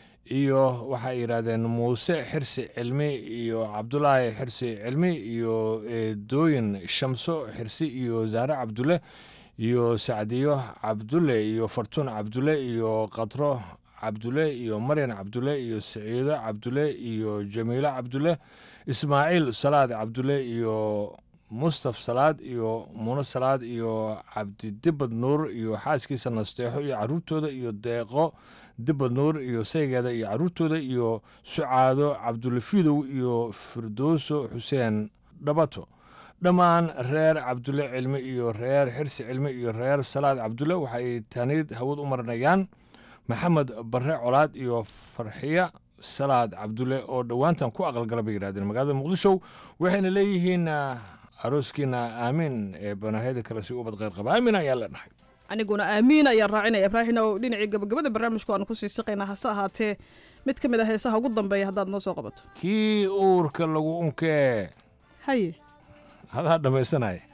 iyo waxay yidhaahdeen muuse xirsi cilmi iyo cabdulaahi xirsi cilmi iyo dooyin shamso xirsi iyo zaare cabdulle iyo sacdiyo cabdulle iyo fartuun cabdulle iyo qadro cabdulle iyo maryan cabdulle iyo siciido cabdulle iyo jamiilo cabdulle ismaaciil salaad cabdulle iyo mustaf salaad iyo muno salaad iyo cabdidibad nuur iyo xaaskiisa nasteexo iyo caruurtooda iyo deeqo dibad nuur iyo saygeeda iyo caruurtooda iyo sucaado cabdulafidow iyo firdowso xuseen dhabato dhammaan reer cabdulle cilmi iyo reer xirsi cilmi iyo reer salaad cabdulle waxay taniid hawad u marinayaan maxamed barre colaad iyo farxiya salaad cabdulle oo dhowaantan ku aqalgala bay yidhahdeen magaalada muqdisho waxayna leeyihiin ah, arooskiina aamiin ee banaahiyada kale si ubad qayr qaba aamin ayaan leenahay aniguna aamiin ayaan raacinaya ibraahim oo dhinacii gabagabada barnaamijku aan kusii siqaynaa hase ahaatee mid ka mid a heesaha ugu dambeeya haddaad noo soo qabato kii uurka lagu unkee haye hadaa dhammaysanaya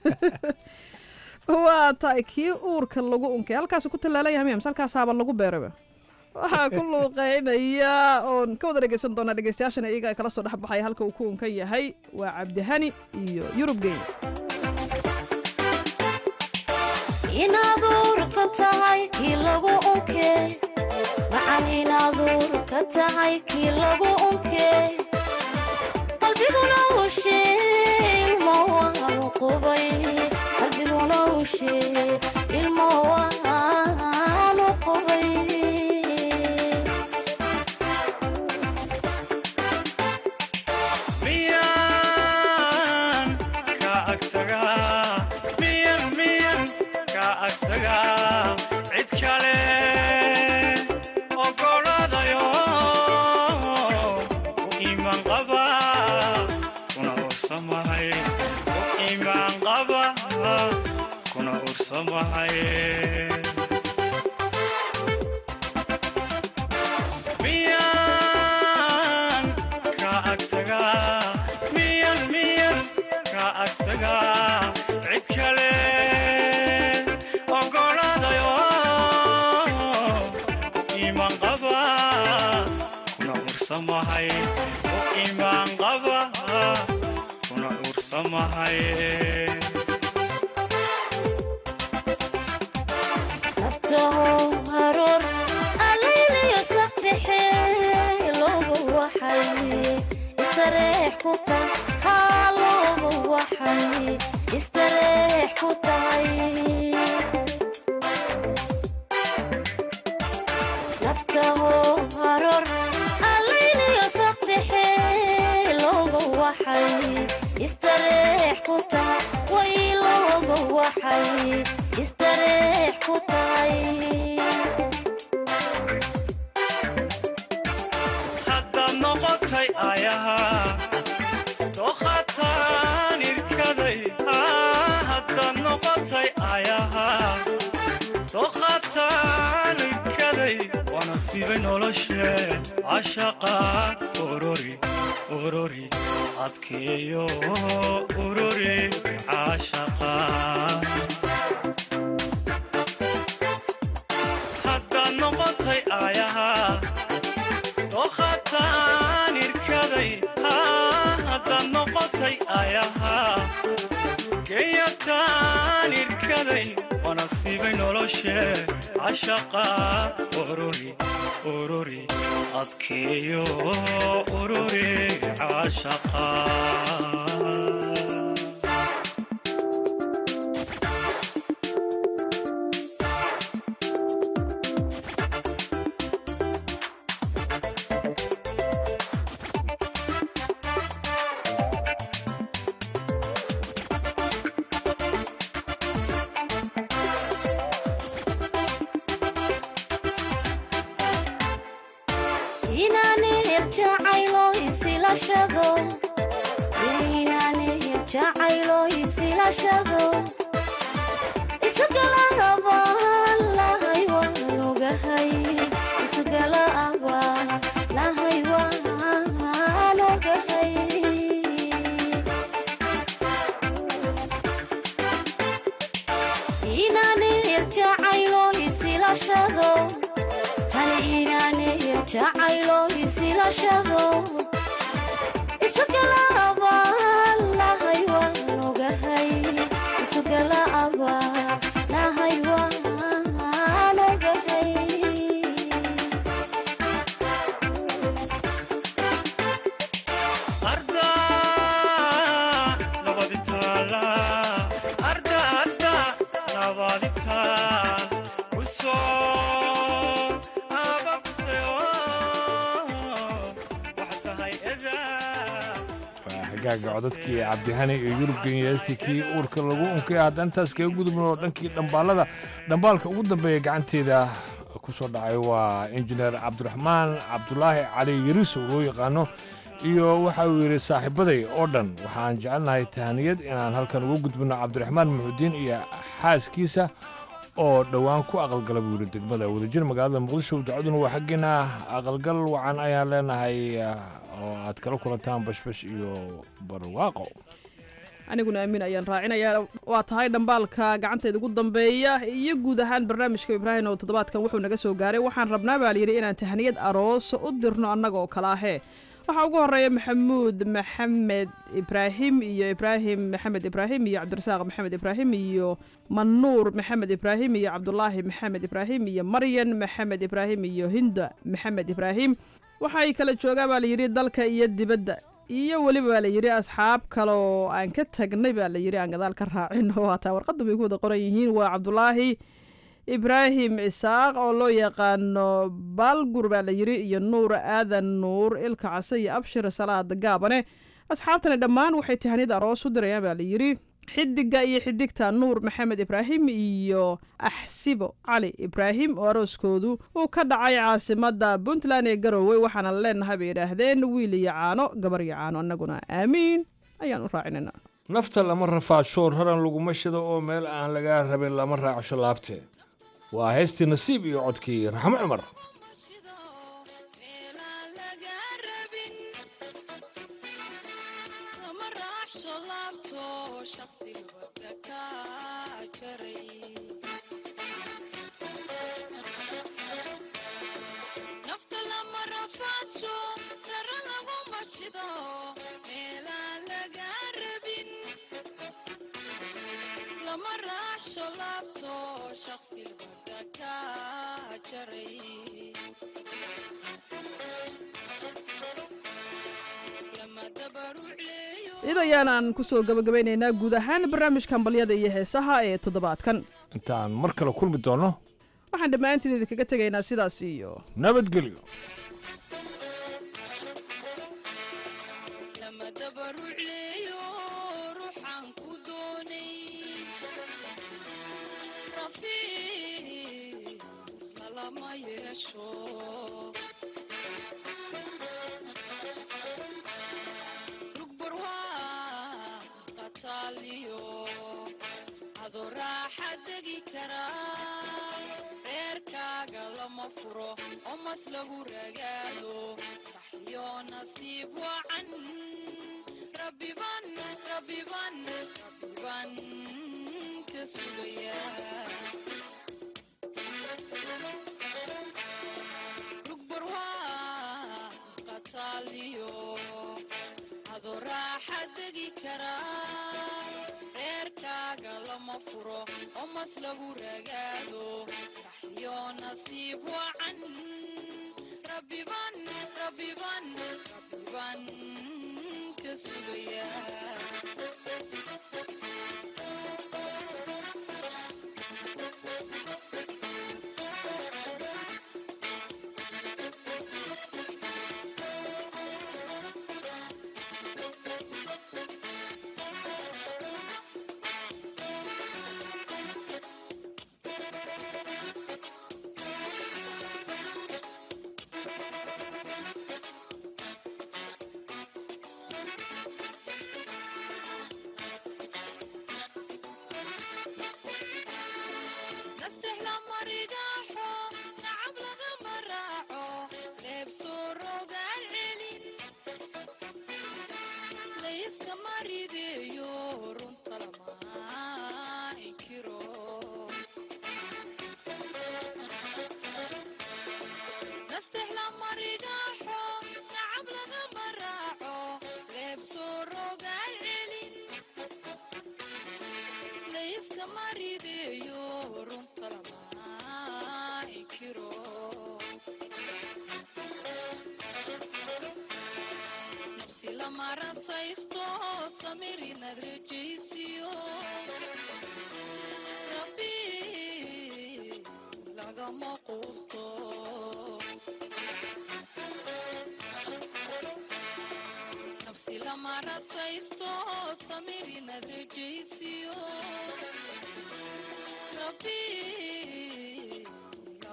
waa tahay kii uurka lagu unkay halkaasu ku tallaalan yahay miya mise halkaasaaba lagu beeraba waxaa ku luuqeynaya oon ka wada dhegeysan doonaa dhegeystayaashana iyaga ay kala soo dhex baxaya halka uu ku unkan yahay waa cabdihani iyo yurub geyn inaad uurka tahay kii lagu unkee macan inaad uurka tahay kii lagu unkee qalbiguna ushee ilmo waanu qubay qalbiguna ushee ilmo waanu qubay miyan ka agtagaa miyan miyan ka agtagaa cid kale ogoladayo u iimaan qaba kuna ursamahay u iimaan qaba kuna ursamahay miyan ka agtagaa miyan miyan ka agtagaa cid kale ogoladayo u iimaan qaba kuna ursamahay u iimaan qaba kuna ursamahay naftaho haroor alayliyo saqdhexe loogu waxay istareex ku tahay haa loogu waxay istareex ku tahay naftaho haroor alayliyo saqdhexe loogu waxay istareex ku tahay way loogu waxay istareex ku tahay haddaad noqotay ayaha dooqataan irkaday haddaad noqotay ayaha dooqataan irkaday waa nasiibay noloshe cashaqa ururi ururi adkeeyo ururi cashaqa haddaad noqotay ayaha dooqataan irkaday haddaad noqotay ayaha geeyataan irkaday waa nasiibay noloshe cashaqa ururi ururi adkeeyo ururi cashaqa inaani hirjacaylo isilashado inaani hirjacaylo isilashado isugala abaan lahay waan ogahay isugala abaan lahay waan ogahay inaani hirjacaylo isilashado hal inaani hirjacaylo isilashado isugala abaan lahay waan ogahay isugala abaan lahay waan ogahay arda nabadi taala arda arda nabadi taal kusoo abafteo waxa tahay edaa waa xagaaga codadkii cabdihani iyo yurub genyaastii kii uurka lagu unkay haddaan intaas kaga gudubno oo dhankii dhambaalada dhambaalka ugu dambeeya gacanteeda ku soo dhacay waa injineer cabdiraxmaan cabdulaahi cali yariso loo yaqaano iyo waxa uu yidhi saaxiibaday oo dhan waxaan jecelnahay tahaniyad inaan halkan uga gudbino cabdiraxmaan muxudiin iyo xaaskiisa oo dhowaan ku aqalgala buu yidhi degmada wadajir magaalada muqdisho ducaduna waa xaggeena aqalgal wacan ayaan leenahay oo aad kala kulantaan bashbash iyo barwaaqo aniguna aamin ayaan raacinayaa waa tahay dhambaalka gacanteeda ugu dambeeya iyo guud ahaan barnaamijka ibraahim oo toddobaadkan wuxuu naga soo gaaray waxaan rabnaa baa layidhi inaan tahniyad aroos u dirno annaga oo kale ahee waxaa ugu horeeya maxamuud maxamed ibraahim iyo ibraahim maxamed ibraahim iyo cabdirasaaq maxamed ibraahim iyo manuur maxamed ibraahim iyo cabdulaahi maxamed ibraahim iyo maryan maxamed ibraahim iyo hinda maxamed ibraahim waxay kala joogaan baa layidhi dalka iyo dibadda iyo weliba baa layidhi asxaab kale oo aan ka tagnay baa layidhi aan gadaal ka raacin oo hataa warqadda bay ku wada qoran yihiin waa cabdulaahi ibraahim isaaq oo loo yaqaano baalgur baa layidhi iyo nuur aadan nuur ilka case iyo abshir salaad gaabane asxaabtani dhammaan waxay tahaniyad aroos u dirayaan baa layidhi xidiga iyo xidigta nuur maxamed ibraahim iyo axsibo cali ibraahim oo arooskoodu uu ka dhacay caasimada puntland ee garowe waxaana leenahay bay yidhaahdeen wiil iyo caano gabar iyo caano annaguna aamiin ayaan u raacinayna nafta lama rafaadsho raran laguma shido oo meel aan lagaa rabin lama raacsho laabte waa heystii nasiib iyo codkii raxmo cumar id ayaanaan ku soo gabagabaynaynaa guud ahaan barnaamijkan balyada iyo heesaha ee toddobaadkan intaan mar kale kulmi doonno waxaan dhammaantiin idinkaga tegaynaa sidaas iyo nabadgelyo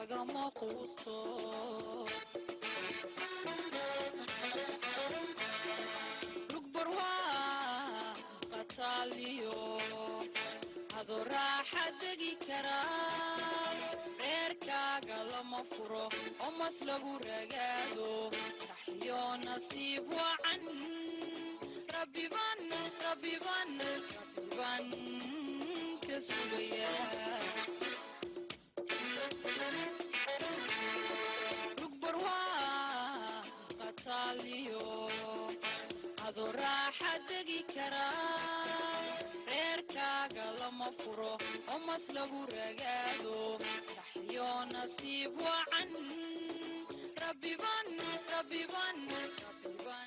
lagama quusto lugbarwaa qataaliyo adoo raaxa degi karaa reerkaaga lama furo oo mas lagu ragaado saxyo nasiib wacan rabbiban rabbiban rabbiban ka sugaya lugbarwaa qataaliyo adoo raaxa degi karaa reerkaaga lama furo oo mas lagu ragaado saxyo nasiib wacan rabbiban rabbiban rabbiban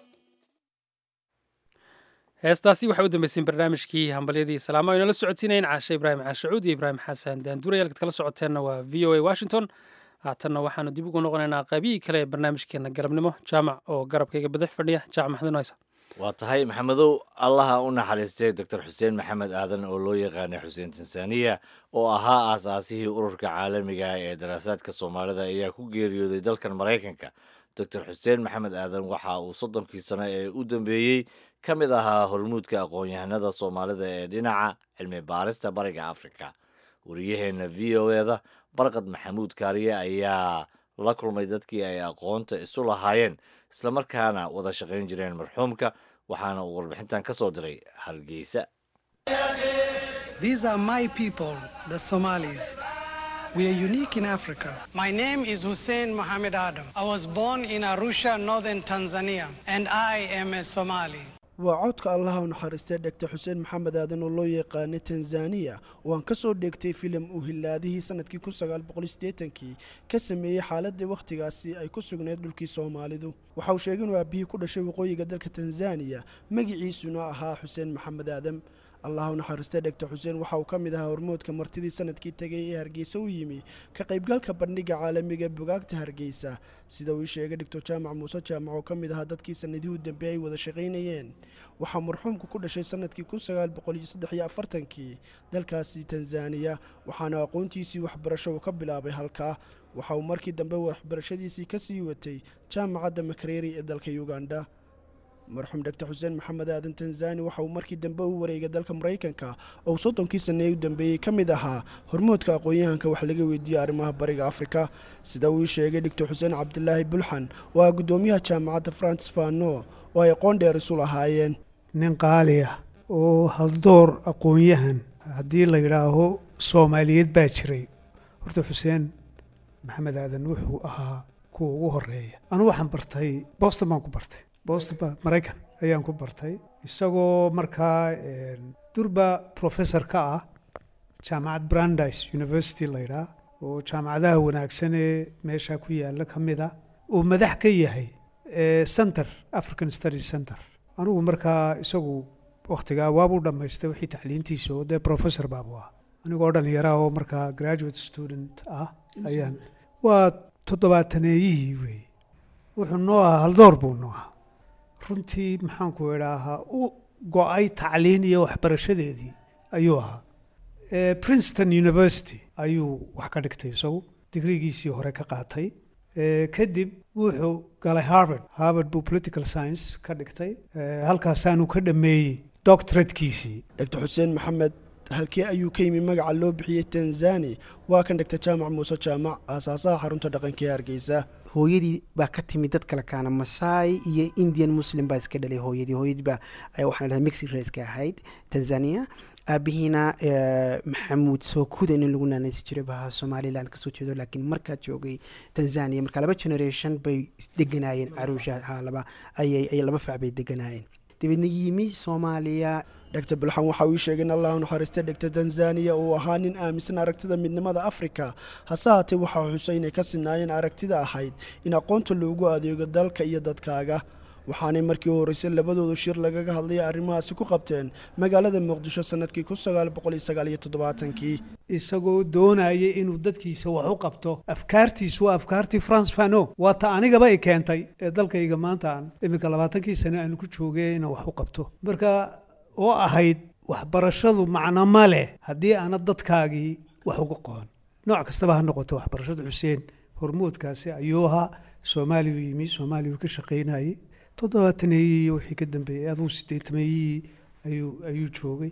heestaasi waxay u dambeyseen barnaamijkii hambalyadii salaamo aynu la socodsiinayn caashe ibraahim caashacuud iyo ibraahim xasan daanduray halkaad kala socoteenna waa v o a washington haatanna waxaanu dib ugu noqonaynaa qaybihii kale ee barnaamijkeena galabnimo jaamac oo garabkayga badax fadhiya jaamac maxamed haysa waa tahay maxamedow allaha u naxariistay doctor xuseen maxamed aadan oo loo yaqaanay xuseen tansaaniya oo ahaa aasaasihii ururka caalamiga ah ee daraasaadka soomaalida ayaa ku geeriyooday dalkan maraykanka doctor xuseen maxamed aadan waxa uu soddonkii sano ee u dambeeyey ka mid ahaa hormuudka aqoon-yahanada soomaalida ee dhinaca cilmi baarista bariga afrika wariyaheenna v o eda barqad maxamuud kaariye ayaa la kulmay dadkii ay aqoonta isu lahaayeen islamarkaana wada shaqayn jireen marxuumka waxaana uu warbixintan ka soo diray hargeysa These are my people, the Somalis. We are unique in Africa. My name is Hussein Mohammed Adam. I was born in Arusha, northern Tanzania, and I am a Somali. waa codka allaha u naxariistay dhegta xuseen maxamed aadan oo loo yaqaanay tanzaniya oo aan ka soo dheegtay filim uu hilaadihii sanadkii kii ka sameeyey xaaladii wakhtigaasi ay ku sugnayd dhulkii soomaalidu waxa uu sheegay inuu aabihii ku dhashay waqooyiga dalka tanzaniya magiciisuna ahaa xuseen maxamed aadam allah u naxariistay dhegta xuseen waxa uu ka mid ahaa hormoodka martidii sanadkii tegay ee hargeysa u yimi ka qaybgalka bandhiga caalamiga bogaagta hargeysa sida uu ii sheegay dhigtor jaamac muuse jaamac oo ka mid ahaa dadkii sanadihii u dambeeyey ay wada shaqaynayeen waxaa marxuumku ku dhashay sanadkii kii dalkaasi tanzaniya waxaana aqoontiisii waxbarasho uu ka bilaabay halkaa waxa uu markii dambe waxbarashadiisii ka sii watay jaamacadda makareri ee dalka uganda marxuum dhegta xuseen maxamed aadan tanzani waxa uu markii dambe u wareegay dalka maraykanka oo soddonkii sanee u dambeeyey ka mid ahaa hormoodka aqoon-yahanka wax laga weydiiyey arrimaha bariga afrika sida uu ii sheegay dhigtor xuseen cabdilaahi bulxan oo ah guddoomiyaha jaamacadda francis fano oo ay aqoon dheer isu lahaayeen nin qaali ah oo haldoor aqoon-yahan haddii la yidhaaho soomaaliyeed baa jiray horta xuseen maxamed aadan wuxuu ahaa kuwa ugu horeeya anugu waxaan bartay boston baan ku bartay boston maraykan ayaan ku bartay isagoo markaa durba professor ka ah jaamacad brandeis university la yidhaah oo jaamacadaha wanaagsan ee meesha ku yaalla ka mid a uu madax ka yahay center african study center anigu markaa isagu wakhtigaa waabuu dhammaystay wixii tacliintiisa oo dee professor baabu ah anigoo dhallinyaraha oo markaa graduate student ah ayaan waa toddobaataneeyihii weeye wuxuu noo ahaa haldoor buu noo ahaa runtii maxaanku idhaahaa u go-ay tacliin iyo waxbarashadeedii ayuu ahaa princeton university ayuu wax ka dhigtay isagu digrigiisii hore ka qaatay kadib wuxuu galay harvard harvard buu political science ka dhigtay halkaasaanu ka dhameeyey doctoratekiisii dhegtor xuseen maxamed halkee ayuu ka yimi magaca loo bixiyey tanzani waa kan dhegta jaamac muuse jaamac aasaasaha xarunta dhaqanka ee hargeysa hooyadii baa ka timid dad kale kaana masaai iyo indian muslim baa iska dhalay hooyadii hooyadii baa waxaan dhahay mexic raceka ahayd tanzania aabihiina maxamuud sookuda in lagu naanaysi jiray baa somaliland kasoo jeedo laakiin markaa joogay tanzania marka laba generation bay deganaayeen caruusha ha laba ayay laba fac bay deganaayeen dabeedna yimi soomaaliya dhegta bulxan waxa uu ii sheegay in allah u naxariistay dhegta tanzaniya uu ahaa nin aaminsan aragtida midnimada afrika hase haatee waxaa xusay inay ka sinaayeen aragtida ahayd in aqoonta loogu adeego dalka iyo dadkaaga waxaanay markii u horreysay labadoodu shir lagaga hadlaya arrimahaasi ku qabteen magaalada muqdisho sanadkii kii isagoo doonaya inuu dadkiisa wax u qabto afkaartiisu waa afkaartii france fano waa ta anigaba i keentay ee dalkayga maanta aan iminka labaatankii sane aanu ku joogay inaan wax u qabto marka oo ahayd waxbarashadu macno ma leh haddii aana dadkaagii wax uga qoon nooc kastaba ha noqoto waxbarashada xuseen hormoodkaasi ayuu ahaa soomaaliya u yimi soomaaliya uu ka shaqaynayay toddobaataneyii iyo wixii ka dambeeyey aduu sideetameeyii ayuu ayuu joogay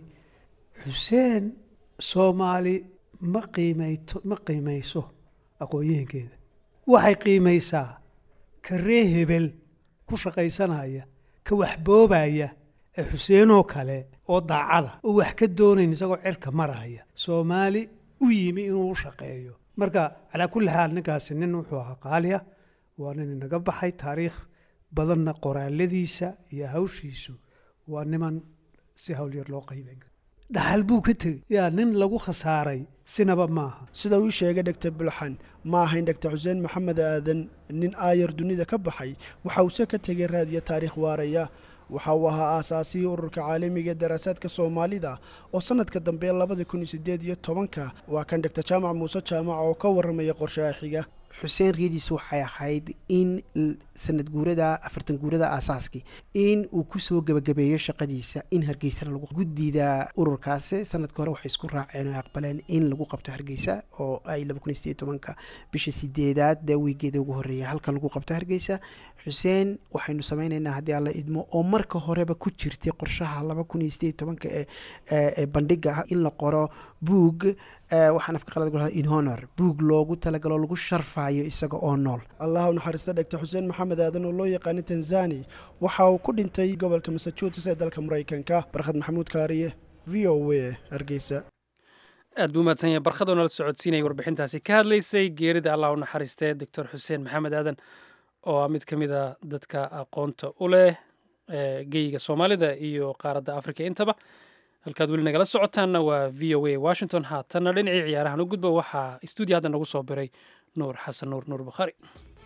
xuseen soomaali ma qiimeyto ma qiimeyso aqoon-yahankeeda waxay qiimaysaa ka ree hebel ku shaqaysanaya ka waxboobaya ee xuseenoo kale oo daacada oo wax ka doonayn isagoo cirka maraya soomaali u yimi inuu u shaqeeyo marka calaa kulli xaal ninkaasi nin wuxuu ahaa qaaliya waa nin inaga baxay taariikh badanna qoraaladiisa iyo hawshiisu waa niman si hawl yar loo qayban karo dhaxal buu ka tegey yaa nin lagu khasaaray sinaba maaha sida uu sheegay dhegtar bulxan ma ahayn dhegtar xuseen maxamed aadan nin aayar dunida ka baxay waxa uuse ka tegay raadiyo taariikh waaraya waxa uu ahaa aasaasihii ururka caalamiga ee daraasaadka soomaalida oo sanadka dambe labada kun iyo sideed iyo tobanka waa kan dhegtar jaamac muuse jaamac oo ka warramaya qorshaha xiga xuseen riyadiisu waxay ahayd in sanad guurada afartan guurada aasaaskii in uu kusoo gebagabeeyo shaqadiisa in hargeysana lagu guddida ururkaasi sanadka hore waxay isku raaceen oo aqbaleen in lagu qabto hargeysa oo ay laba kun iyo sideed tobanka bisha sideedaad dee wiigeeda ugu horreeya halkan lagu qabto hargeysa xuseen waxaynu sameyneynaa haddii alla idmo oo marka horeba ku jirtay qorshaha laba kun iyo sideed tobanka ee bandhiga in la qoro buug waxaan afka qalad gulaha in honor buug loogu talagalo lagu sharfayo isaga oo nool allah u naxariista dhegta xuseen maxamed aadan oo loo yaqaana tanzani waxa uu ku dhintay gobolka massachusetts ee dalka maraykanka barkhad maxamuud kaariye v o a hargeysa aad buu mahadsan yahay barkhadoo nala socodsiinaya warbixintaasi ka hadlaysay geerida allah u naxariistee doctor xuseen maxamed aadan oo ah mid ka mid a dadka aqoonta u leh geyiga soomaalida iyo qaaradda afrika intaba halkaad weli nagala socotaanna waa v o a washington haatanna dhinacii ciyaarahan u gudba waxaa stuudiyo hadda nagu soo biray nuur xasan nuur nuur bukhaari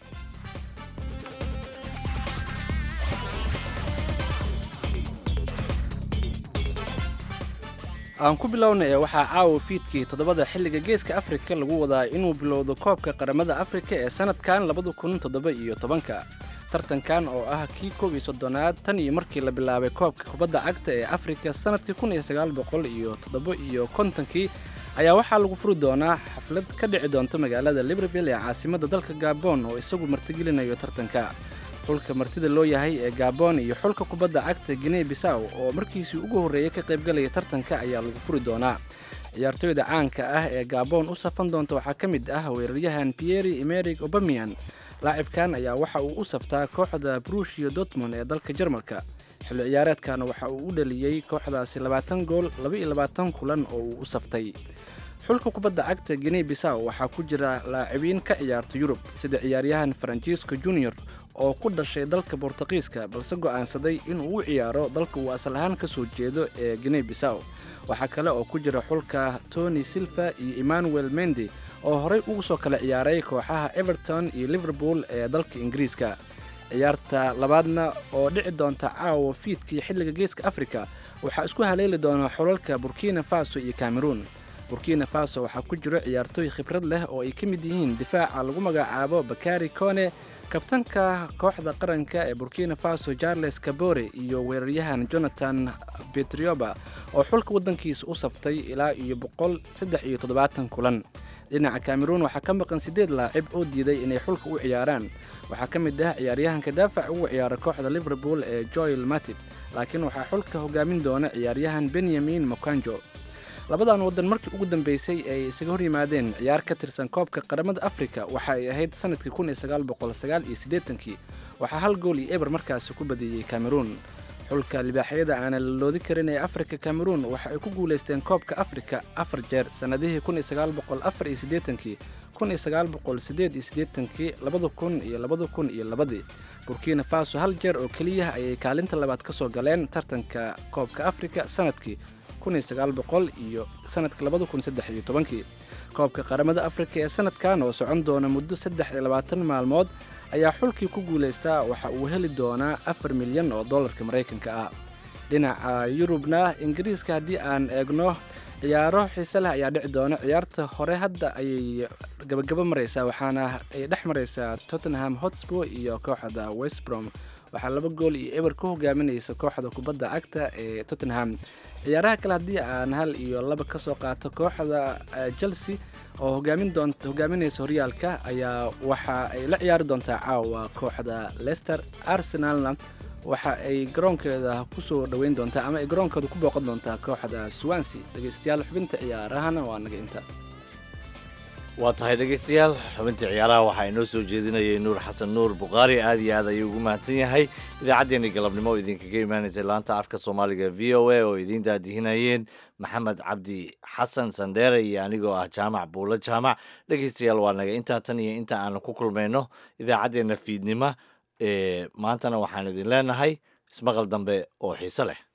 aan ku bilowna ee waxaa caawa fiidkii toddobada xilliga geeska afrika lagu wadaa inuu bilowdo koobka qaramada afrika ee sannadkan labada kun toddoba iyo tobanka tartankan oo ah kii koob iyo soddonaad tan iyo markii la bilaabay koobka kubadda cagta ee afrika sannadkii kun iyo sagaal boqol iyo toddoba iyo kontonkii ayaa waxaa lagu furi doonaa xaflad ka dhici doonta magaalada libreville ee caasimadda dalka gabon oo isagu martigelinayo tartanka xulka martida loo yahay ee gabon iyo xulka kubadda cagta guinea bisaw oo markiisii ugu horreeyay ka qaybgalaya tartanka ayaa lagu furi doonaa ciyaartooyda caanka ah ee gabon u safan doonta waxaa ka mid ah weeraryahan pieri emerig obamian laacibkan ayaa waxa uu u saftaa kooxda brushio dortmond ee dalka jarmalka xilli ciyaareedkan waxa uu u dhaliyey kooxdaasi labaatan gool laba-iyo labaatan kulan oo uu u saftay xulka kubadda cagta guinea bisaw waxaa ku jira laacibiin ka ciyaarta yurub sida ciyaaryahan farancisco junior oo ku dhashay dalka bortuqiiska balse go'aansaday inuu u ciyaaro dalka uu asal ahaan ka soo jeedo ee guinea bisaw waxaa kale oo ku jira xulka tony silva iyo emmanuel mendi oo horey ugu soo kala ciyaaray kooxaha everton iyo liverpool ee dalka ingiriiska ciyaarta labaadna oo dhici doonta caawa fiidkii xilliga geeska afrika waxaa isku haleeli doona xulalka burkina faso iyo cameroon burkina faso waxaa ku jiro ciyaartooy khibrad leh oo ay ka mid yihiin difaaca lagu magacaabo bakari kone kabtanka kooxda qaranka ee burkina faso charles kabore iyo weeraryahan jonathan betrioba oo xulka waddankiisa u saftay ilaa iyo boqol saddex iyo toddobaatan kulan dhinaca cameroon waxaa ka maqan siddeed laacib oo diiday inay xulka u ciyaaraan waxaa ka mid ah ciyaaryahanka daafac ugu ciyaara kooxda liverpool ee joel matib laakiin waxaa xulka hogaamin doona ciyaaryahan benyamin mokanjo labadan waddan markii ugu dambeysay ay isaga hor yimaadeen ciyaar ka tirsan koobka qaramada afrika waxa ay ahayd sannadkii kun iyo sagaal boqol sagaal iyo siddeetankii waxaa hal gool iyo eber markaasi ku badiyey cameroon xulka libaaxyada aana la loodi karin ee afrika cameroon waxa ay ku guulaysteen koobka afrika afar jeer sannadihii kun iyo sagaal boqol afar iyo siddeetankii kun iyo sagaal boqol siddeed iyo siddeetankii labada kun iyo labada kun iyo labadii burkina faso hal jeer oo keliya ayay kaalinta labaad ka soo galeen tartanka koobka afrika sannadkii iyo sanadka labadakunsaddexiytobankii koobka qaramada afrika ee sanadkan oo socon doona muddo saddex iyo labaatan maalmood ayaa xulkii ku guulaystaa waxa uu heli doonaa afar milyan oo dollarka maraykanka ah dhinaca yurubna ingiriiska haddii aan eegno ciyaaro xiise leh ayaa dhici doona ciyaarta hore hadda ayay gabagabo maraysaa waxaana ay dhex maraysaa tottenham hotspur iyo kooxda westbrom waxaa laba gool iyo eber ku hogaaminaysa kooxda kubadda cagta ee tottenham ciyaaraha kale haddii aan hal iyo laba ka soo qaato kooxda chelsea oo hogaamin doonta hogaaminaysa horyaalka ayaa waxa ay la ciyaari doontaa caawa kooxda leicester arsenalna waxa ay garoonkeeda kusoo dhoweyn doontaa ama ay garoonkooda ku booqan doontaa kooxda swansea dhegeystayaal xubinta ciyaarahana waa naga inta waa tahay dhegaystayaal xubintii ciyaaraha waxaa inoo soo jeedinayay nuur xasan nuur bukhaari aad iyo aad ayuu ugu mahadsan yahay idaacaddeenii galabnimo oo idinkaga imaanaysay laanta afka soomaaliga v o a oo idiin daadihinayeen maxamed cabdi xasan sandheere iyo anigoo ah jaamac buulo jaamac dhegaystayaal waa naga intaa tan iyo inta aanu ku kulmayno idaacaddeenna fiidnimo ee maantana waxaan idin leenahay ismaqal dambe oo xiise leh